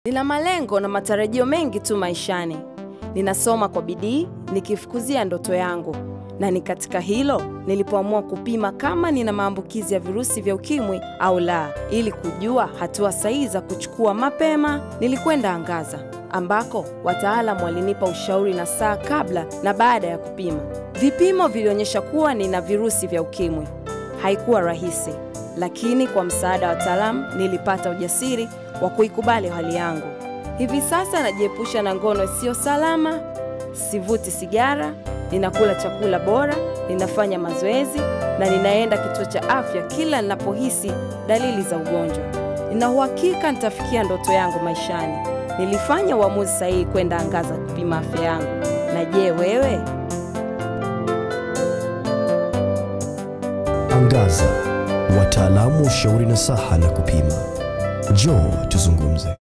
Nina malengo na matarajio mengi tu maishani. Ninasoma kwa bidii nikifukuzia ndoto yangu, na ni katika hilo nilipoamua kupima kama nina maambukizi ya virusi vya ukimwi au la, ili kujua hatua sahihi za kuchukua mapema. Nilikwenda Angaza ambako wataalamu walinipa ushauri na saa kabla na baada ya kupima. Vipimo vilionyesha kuwa nina virusi vya ukimwi. Haikuwa rahisi, lakini kwa msaada wa wataalamu nilipata ujasiri wa kuikubali hali yangu. Hivi sasa najiepusha na ngono isiyo salama, sivuti sigara, ninakula chakula bora, ninafanya mazoezi na ninaenda kituo cha afya kila ninapohisi dalili za ugonjwa. Nina uhakika nitafikia ndoto yangu maishani. Nilifanya uamuzi sahihi kwenda Angaza kupima afya yangu. Na je, wewe? Angaza, wataalamu wa ushauri nasaha na kupima. Njoo tuzungumze.